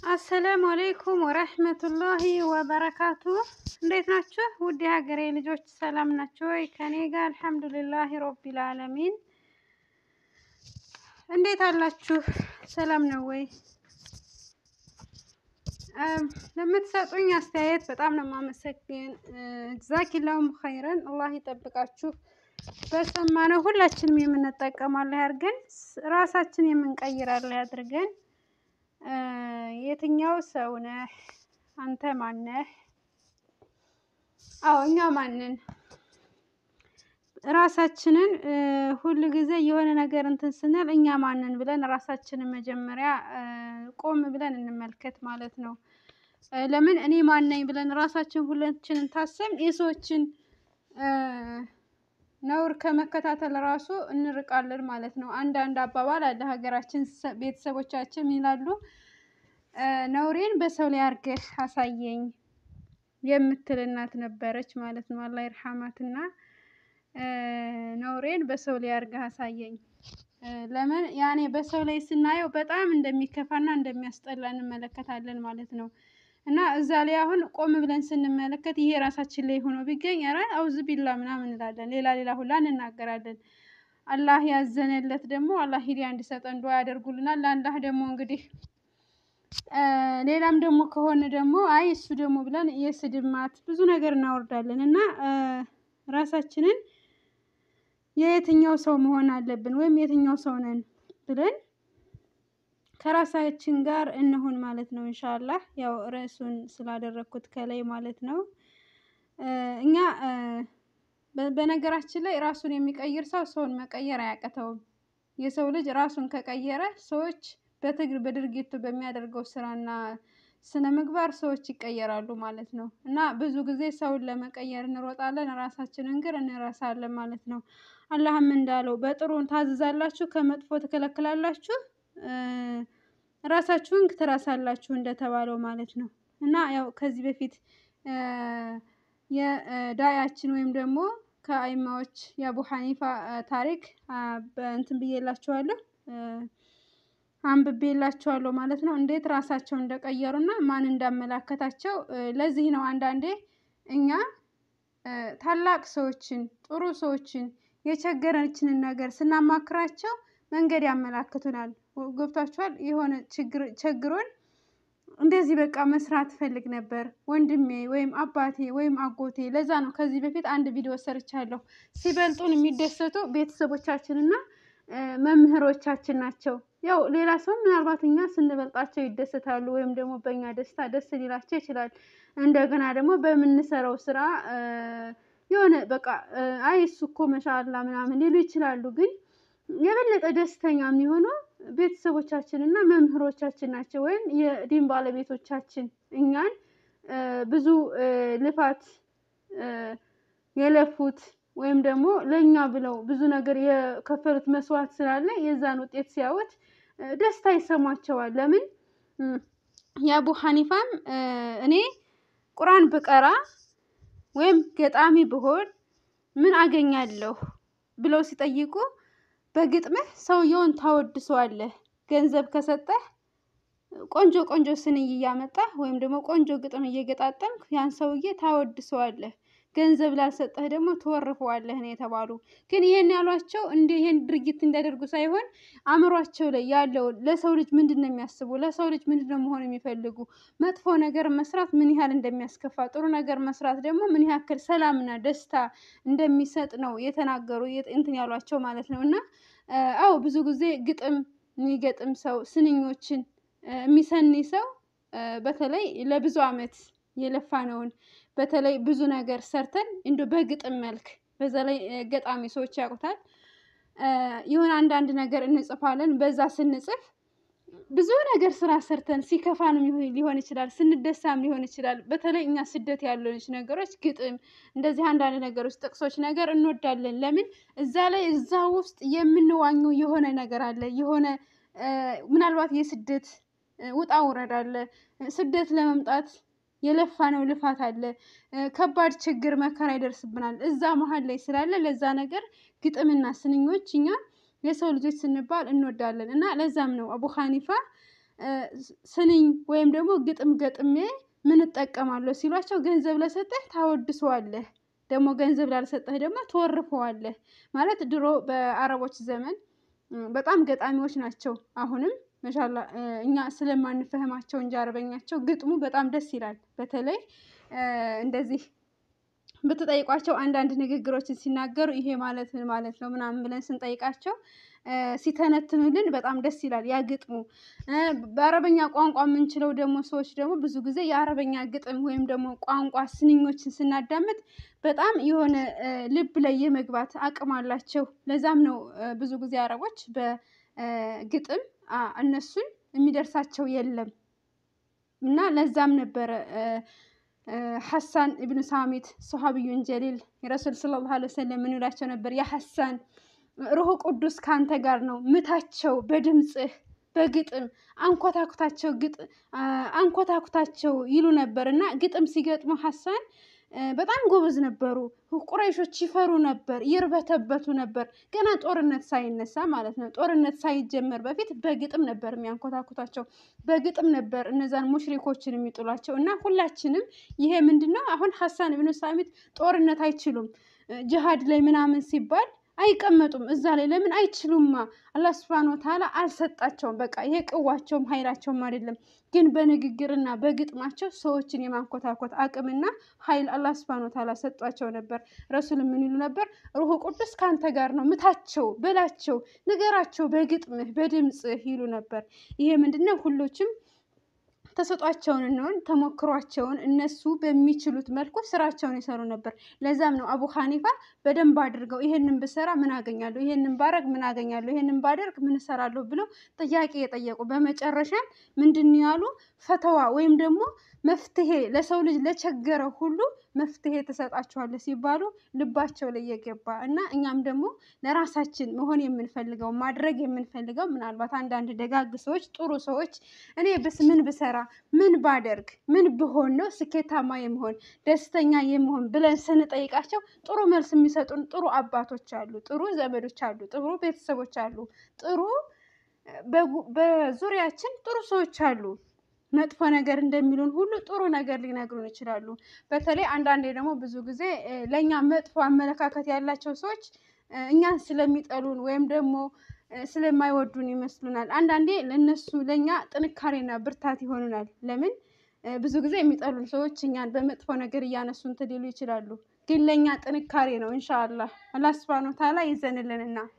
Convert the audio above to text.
አሰላሙ አሌይኩም ወረህመቱላሂ ወበረካቱ። እንዴት ናችሁ? ውድ የሀገሬ ልጆች ሰላም ናቸው ወይ? ከኔ ጋር አልሐምዱሊላህ ረቢል አለሚን። እንዴት አላችሁ? ሰላም ነው ወይ? ለምትሰጡኝ አስተያየት በጣም ነው የማመሰግን። ጀዛኪላሁም ኸይረን። አላህ ይጠብቃችሁ። በሰማነው ሁላችንም የምንጠቀማለህ አድርገን ራሳችን የምንቀይራለህ አድርገን የትኛው ሰው ነህ? አንተ ማነህ? አዎ እኛ ማንን ራሳችንን ሁል ጊዜ የሆነ ነገር እንትን ስንል እኛ ማንን ብለን ራሳችንን መጀመሪያ ቆም ብለን እንመልከት ማለት ነው። ለምን እኔ ማነኝ ብለን ራሳችን ሁላችንን ታሰብን የሰዎችን ነውር ከመከታተል ራሱ እንርቃለን ማለት ነው። አንዳንድ አባባል አለ ሀገራችን ቤተሰቦቻችን ይላሉ ነውሬን በሰው ላይ አድርገህ አሳየኝ የምትል እናት ነበረች ማለት ነው። አላህ ይርሐማትና ነውሬን በሰው ላይ አድርገህ አሳየኝ። ለምን ያኔ በሰው ላይ ስናየው በጣም እንደሚከፋና እንደሚያስጠላ እንመለከታለን ማለት ነው። እና እዛ ላይ አሁን ቆም ብለን ስንመለከት ይሄ ራሳችን ላይ ሆኖ ቢገኝ ኧረ አውዝ ቢላ ምናምን እንላለን። ሌላ ሌላ ሁላ እንናገራለን። አላህ ያዘነለት ደግሞ አላህ ሂዳያ እንዲሰጠን ዱዓ ያደርጉልናል። ለአላህ ደግሞ እንግዲህ ሌላም ደግሞ ከሆነ ደግሞ አይ እሱ ደግሞ ብለን የስድብ ማት ብዙ ነገር እናወርዳለን እና ራሳችንን የየትኛው ሰው መሆን አለብን ወይም የትኛው ሰው ነን ብለን ከራሳችን ጋር እንሁን ማለት ነው። ኢንሻአላህ ያው ርዕሱን ስላደረግኩት ከላይ ማለት ነው። እኛ በነገራችን ላይ ራሱን የሚቀይር ሰው ሰውን መቀየር አያቅተውም። የሰው ልጅ ራሱን ከቀየረ ሰዎች በትግር በድርጊቱ በሚያደርገው ስራና ስነ ምግባር ሰዎች ይቀየራሉ ማለት ነው። እና ብዙ ጊዜ ሰውን ለመቀየር እንሮጣለን ራሳችንን ግን እንረሳለን ማለት ነው። አላህም እንዳለው በጥሩ ታዝዛላችሁ ከመጥፎ ትከለክላላችሁ ራሳችሁን ትረሳላችሁ እንደተባለው ማለት ነው። እና ያው ከዚህ በፊት የዳያችን ወይም ደግሞ ከአይማዎች የአቡ ሐኒፋ ታሪክ እንትን ብዬላችኋለሁ አንብቤላችኋለሁ ማለት ነው። እንዴት ራሳቸውን እንደቀየሩና ማን እንዳመላከታቸው ለዚህ ነው አንዳንዴ እኛ ታላቅ ሰዎችን ጥሩ ሰዎችን የቸገረችንን ነገር ስናማክራቸው መንገድ ያመላክቱናል። ገብቷችኋል? የሆነ ችግር ቸግሮን እንደዚህ በቃ መስራት እፈልግ ነበር ወንድሜ ወይም አባቴ ወይም አጎቴ ለዛ ነው ከዚህ በፊት አንድ ቪዲዮ ሰርቻለሁ። ሲበልጡን የሚደሰቱ ቤተሰቦቻችንና መምህሮቻችን ናቸው። ያው ሌላ ሰው ምናልባት እኛ ስንበልጣቸው ይደሰታሉ ወይም ደግሞ በእኛ ደስታ ደስ ሊላቸው ይችላል። እንደገና ደግሞ በምንሰራው ስራ የሆነ በቃ አይ እሱ እኮ መሻላ ምናምን ሊሉ ይችላሉ። ግን የበለጠ ደስተኛ የሚሆነው ቤተሰቦቻችን እና መምህሮቻችን ናቸው። ወይም የዲን ባለቤቶቻችን እኛን ብዙ ልፋት የለፉት ወይም ደግሞ ለእኛ ብለው ብዙ ነገር የከፈሉት መስዋዕት ስላለ የዛን ውጤት ሲያዩት ደስታ ይሰማቸዋል። ለምን የአቡ ሐኒፋም እኔ ቁርአን ብቀራ ወይም ገጣሚ ብሆን ምን አገኛለሁ ብለው ሲጠይቁ በግጥምህ ሰውየውን ታወድሰዋለህ ገንዘብ ከሰጠህ ቆንጆ ቆንጆ ስንኝ እያመጣህ ወይም ደግሞ ቆንጆ ግጥም እየገጣጠምክ ያን ሰውዬ ታወድሰዋለህ ገንዘብ ላልሰጠህ ደግሞ ትወርፈዋለህ ነው የተባሉ። ግን ይሄን ያሏቸው እንደ ይሄን ድርጊት እንዲያደርጉ ሳይሆን አእምሯቸው ላይ ያለውን ለሰው ልጅ ምንድን ነው የሚያስቡ ለሰው ልጅ ምንድን ነው መሆን የሚፈልጉ መጥፎ ነገር መስራት ምን ያህል እንደሚያስከፋ ጥሩ ነገር መስራት ደግሞ ምን ያክል ሰላምና ደስታ እንደሚሰጥ ነው የተናገሩ እንትን ያሏቸው ማለት ነው። እና አዎ ብዙ ጊዜ ግጥም የሚገጥም ሰው ስንኞችን የሚሰኒ ሰው በተለይ ለብዙ አመት የለፋነውን በተለይ ብዙ ነገር ሰርተን እንደው በግጥም መልክ በዛ ላይ ገጣሚ ሰዎች ያውቁታል። የሆነ አንዳንድ ነገር እንጽፋለን በዛ ስንጽፍ ብዙ ነገር ስራ ሰርተን ሲከፋንም ሊሆን ይችላል ስንደሳም ሊሆን ይችላል በተለይ እኛ ስደት ያለነች ነገሮች ግጥም እንደዚህ አንዳንድ ነገሮች ጥቅሶች ነገር እንወዳለን። ለምን እዛ ላይ እዛ ውስጥ የምንዋኘው የሆነ ነገር አለ የሆነ ምናልባት የስደት ውጣ ውረድ አለ ስደት ለመምጣት የለፋነው ልፋት አለ ከባድ ችግር መከራ ይደርስብናል እዛ መሃል ላይ ስላለ ለዛ ነገር ግጥምና ስንኞች እኛ የሰው ልጆች ስንባል እንወዳለን እና ለዛም ነው አቡ ሐኒፋ ስንኝ ወይም ደግሞ ግጥም ገጥሜ ምን እጠቀማለሁ ሲሏቸው ገንዘብ ለሰጠህ ታወድሰዋለህ፣ ደግሞ ገንዘብ ላልሰጠህ ደግሞ ትወርፈዋለህ። ማለት ድሮ በአረቦች ዘመን በጣም ገጣሚዎች ናቸው። አሁንም መሻላ እኛ ስለማንፈህማቸው እንጂ አረበኛቸው ግጥሙ በጣም ደስ ይላል። በተለይ እንደዚህ ብትጠይቋቸው አንዳንድ ንግግሮችን ሲናገሩ ይሄ ማለት ምን ማለት ነው ምናምን ብለን ስንጠይቃቸው ሲተነትኑልን በጣም ደስ ይላል ያ ግጥሙ። በአረበኛ ቋንቋ የምንችለው ደግሞ ሰዎች ደግሞ ብዙ ጊዜ የአረበኛ ግጥም ወይም ደግሞ ቋንቋ ስንኞችን ስናዳምጥ በጣም የሆነ ልብ ላይ የመግባት አቅም አላቸው። ለዛም ነው ብዙ ጊዜ አረቦች በግጥም እነሱን የሚደርሳቸው የለም እና ለዛም ነበረ ሐሳን ኢብኑ ሳሚት ሶሃብዩን ጀሊል የረሱል ሰለላሁ ዐለይሂ ወሰለም ምን ይላቸው ነበር? ያ ሐሳን ሩህ ቅዱስ ካንተ ጋር ነው፣ ምታቸው በድምፅህ በግጥም አንኮታኩታቸው ግጥ አንኮታኩታቸው ይሉ ነበር እና ግጥም ሲገጥሙ ሐሳን በጣም ጎበዝ ነበሩ። ቁረይሾች ይፈሩ ነበር፣ ይርበተበቱ ነበር። ገና ጦርነት ሳይነሳ ማለት ነው። ጦርነት ሳይጀመር በፊት በግጥም ነበር የሚያንኮታኩታቸው፣ በግጥም ነበር እነዛን ሙሽሪኮችን የሚጥሏቸው። እና ሁላችንም ይሄ ምንድን ነው አሁን ሐሳን ብኑ ሳሚት ጦርነት አይችሉም ጅሃድ ላይ ምናምን ሲባል አይቀመጡም እዛ ላይ ለምን አይችሉማ? አላህ ሱብሃነሁ ወተዓላ አልሰጣቸውም። በቃ ይሄ ቅዋቸውም ኃይላቸውም አይደለም። ግን በንግግርና በግጥማቸው ሰዎችን የማንኮታኮት አቅምና ኃይል አላህ ሱብሃነሁ ወተዓላ ሰጧቸው ነበር። ረሱል ምን ይሉ ነበር? ሩሁ ቅዱስ ከአንተ ጋር ነው፣ ምታቸው፣ በላቸው፣ ንገራቸው በግጥምህ በድምፅህ ይሉ ነበር። ይሄ ምንድነው ሁሎችም ተሰጧቸውን እንሆን ተሞክሯቸውን እነሱ በሚችሉት መልኩ ስራቸውን ይሰሩ ነበር። ለዛም ነው አቡ ሐኒፋ በደንብ አድርገው ይሄንን ብሰራ ምን አገኛለሁ፣ ይሄንን ባረግ ምን አገኛለሁ፣ ይሄንን ባደርግ ምን እሰራለሁ ብለው ጥያቄ የጠየቁ በመጨረሻ ምንድን ያሉ ፈተዋ ወይም ደግሞ መፍትሄ ለሰው ልጅ ለቸገረው ሁሉ መፍትሄ ትሰጣቸዋለህ ሲባሉ ልባቸው ላይ የገባ እና እኛም ደግሞ ለራሳችን መሆን የምንፈልገው ማድረግ የምንፈልገው ምናልባት አንዳንድ ደጋግ ሰዎች ጥሩ ሰዎች እኔ ብስ ምን ብሰራ ምን ባደርግ ምን ብሆን ነው ስኬታማ የመሆን ደስተኛ የመሆን ብለን ስንጠይቃቸው ጥሩ መልስ የሚሰጡን ጥሩ አባቶች አሉ፣ ጥሩ ዘመዶች አሉ፣ ጥሩ ቤተሰቦች አሉ፣ ጥሩ በዙሪያችን ጥሩ ሰዎች አሉ። መጥፎ ነገር እንደሚሉን ሁሉ ጥሩ ነገር ሊነግሩን ይችላሉ። በተለይ አንዳንዴ ደግሞ ብዙ ጊዜ ለእኛ መጥፎ አመለካከት ያላቸው ሰዎች እኛን ስለሚጠሉን ወይም ደግሞ ስለማይወዱን ይመስሉናል። አንዳንዴ ለእነሱ ለእኛ ጥንካሬና ብርታት ይሆኑናል። ለምን ብዙ ጊዜ የሚጠሉን ሰዎች እኛን በመጥፎ ነገር እያነሱ እንትን ሊሉ ይችላሉ። ግን ለእኛ ጥንካሬ ነው። ኢንሻአላህ አላህ ሱብሃነሁ ወተዓላ ይዘንልንና